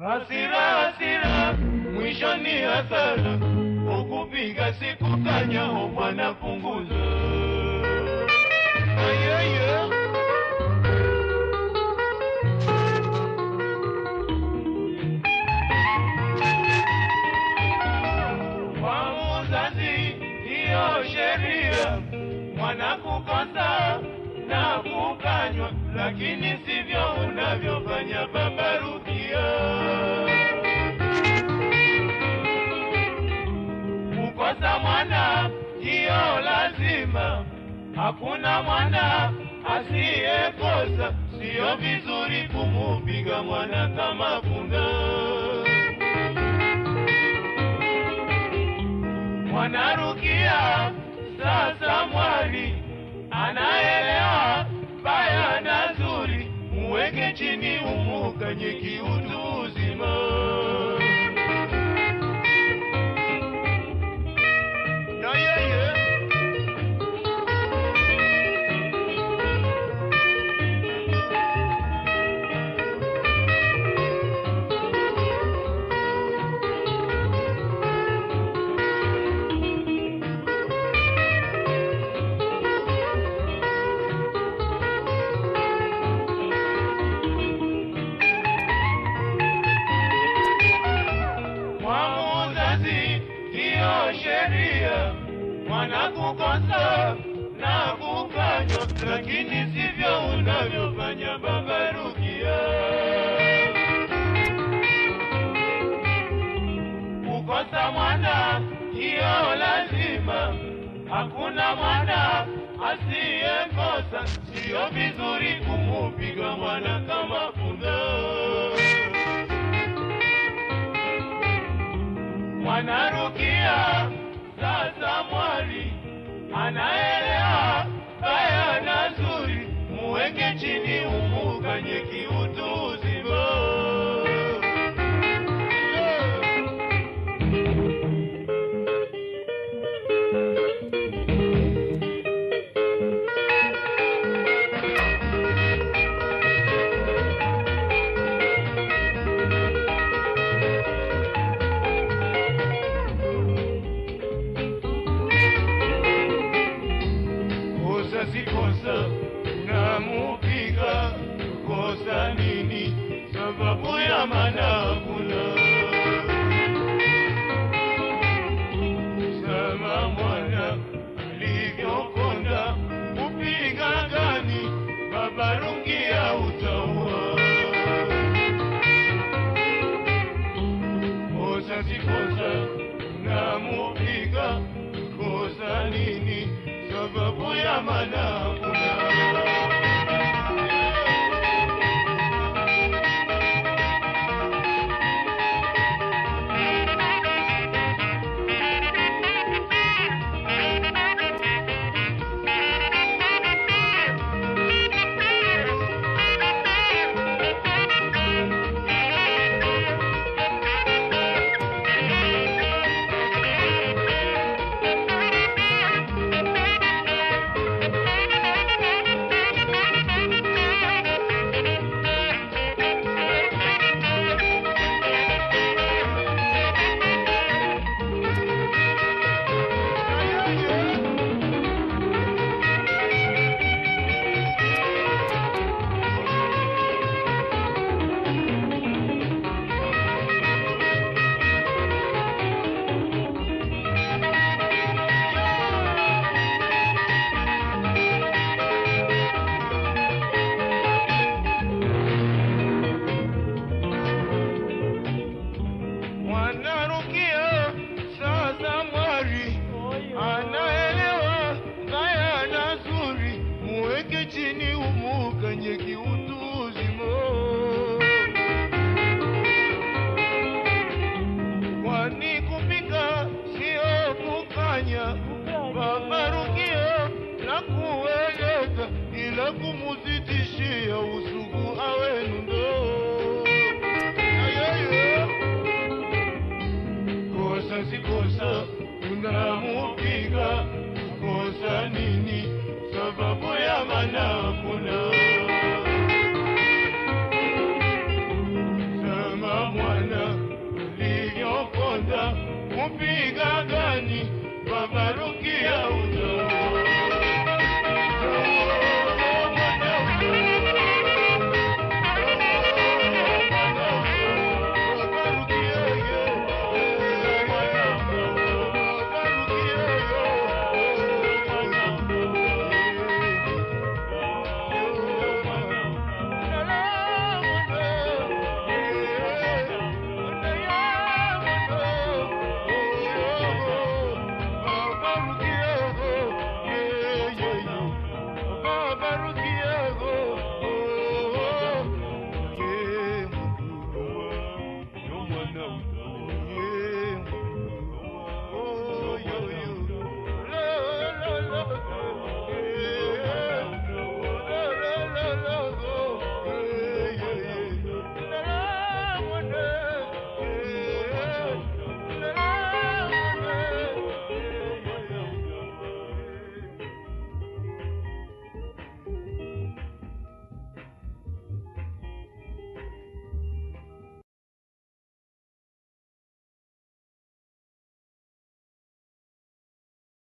Hasira hasira, mwisho ni hasara, ukupiga siku kanya, o bwana punguza. Ayeye. Kwa muzazi hiyo sheria, mwana kukosa na kukanywa, lakini sivyo unavyofanya baba Rukia. Kukosa mwana hiyo lazima, hakuna mwana asiyekosa. Siyo vizuri kumupiga mwana kama punda. Mwanarukia sasa mwali anaelewa baya na zuri, muweke chini umukanye kiutu uzima. Na yeye kwa muzazi hiyo sheria, mwana kukosa na kukanywa, lakini sivyo unavyofanya baba Rukia. Kukosa mwana hiyo lazima, hakuna mwana asiyekosa. Siyo vizuri kumupiga mwana kama punda. Mwanarukia sasa mwali anaelewa baya na zuri, muweke chini umukanye kiutu uzima. kosa si kosa, namupiga kosa nini? Sababu ya maana hakuna. Sama mwana alivyokonda, upiga gani? Baba Rukia utaua. Kosa si kosa, namupiga kosa nini? Sababu ya maana hakuna. mupiga gani babarukia uzo Yo mwana uta